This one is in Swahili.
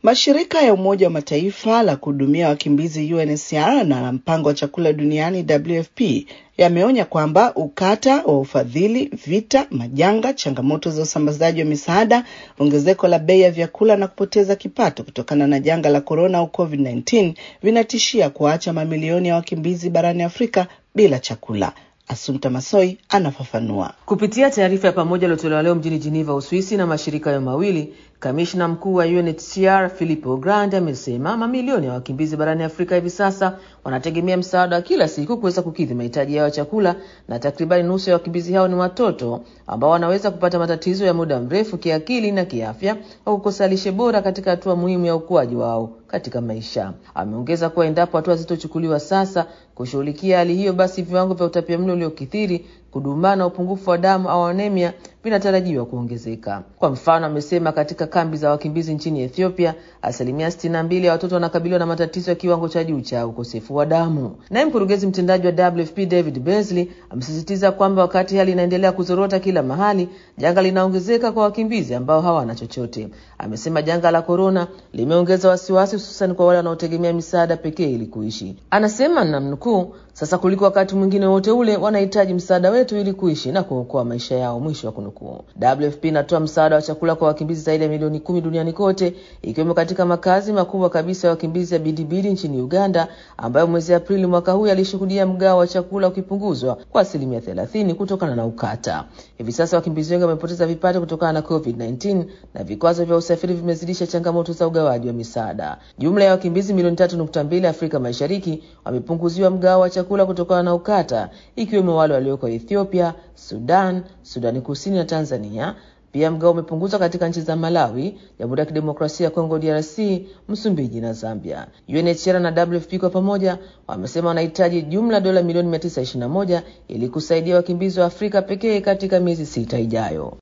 Mashirika ya Umoja wa Mataifa la kuhudumia wakimbizi UNHCR na la mpango wa chakula duniani WFP yameonya kwamba ukata wa ufadhili, vita, majanga, changamoto za usambazaji wa misaada, ongezeko la bei ya vyakula na kupoteza kipato kutokana na janga la korona au COVID-19 vinatishia kuwaacha mamilioni ya wakimbizi barani Afrika bila chakula. Asumta Masoi anafafanua. Kupitia taarifa ya pamoja iliyotolewa leo mjini Geneva, Uswisi na mashirika hayo mawili, kamishna mkuu wa UNHCR Filippo Grandi amesema mamilioni ya wakimbizi barani Afrika hivi sasa wanategemea msaada wa kila siku kuweza kukidhi mahitaji yao ya chakula, na takribani nusu ya wakimbizi hao ni watoto ambao wanaweza kupata matatizo ya muda mrefu kiakili na kiafya au kukosa lishe bora katika hatua muhimu ya ukuaji wao katika maisha. Ameongeza kuwa endapo hatua zitochukuliwa sasa kushughulikia hali hiyo, basi viwango vya utapiamlo uliokithiri, kudumaa na upungufu wa damu au anemia vinatarajiwa kuongezeka. Kwa mfano, amesema katika kambi za wakimbizi nchini Ethiopia, asilimia sitini na mbili ya watoto wanakabiliwa na matatizo ya kiwango cha juu cha ukosefu wa damu. Naye mkurugenzi mtendaji wa WFP David Beasley amesisitiza kwamba wakati hali inaendelea kuzorota kila mahali, janga linaongezeka kwa wakimbizi ambao hawana chochote. Amesema janga la korona limeongeza wasiwasi, hususan kwa wale wanaotegemea misaada pekee ili kuishi. Anasema namnukuu, sasa kuliko wakati mwingine wote ule wanahitaji msaada wetu ili kuishi na kuokoa maisha yao, mwisho wa kunukuu. WFP inatoa msaada wa chakula kwa wakimbizi zaidi ya milioni kumi duniani kote, ikiwemo katika makazi makubwa kabisa ya wakimbizi ya Bidibidi nchini Uganda, ambayo mwezi Aprili mwaka huu yalishuhudia mgao wa chakula ukipunguzwa kwa asilimia thelathini kutokana na ukata. Hivi sasa wakimbizi wengi wamepoteza vipato kutokana na COVID-19 na vikwazo vya usafiri vimezidisha changamoto za ugawaji wa misaada. Jumla ya wakimbizi milioni tatu nukta mbili Afrika Mashariki wamepunguziwa mgao wa chakula kutokana na ukata, ikiwemo wale walioko Ethiopia, Sudan, Sudani Kusini na Tanzania. Pia mgao umepunguzwa katika nchi za Malawi, Jamhuri ya Kidemokrasia ya Kongo DRC, Msumbiji na Zambia. UNHCR na WFP kwa pamoja wamesema wanahitaji jumla dola milioni 921 ili kusaidia wakimbizi wa Afrika pekee katika miezi sita ijayo.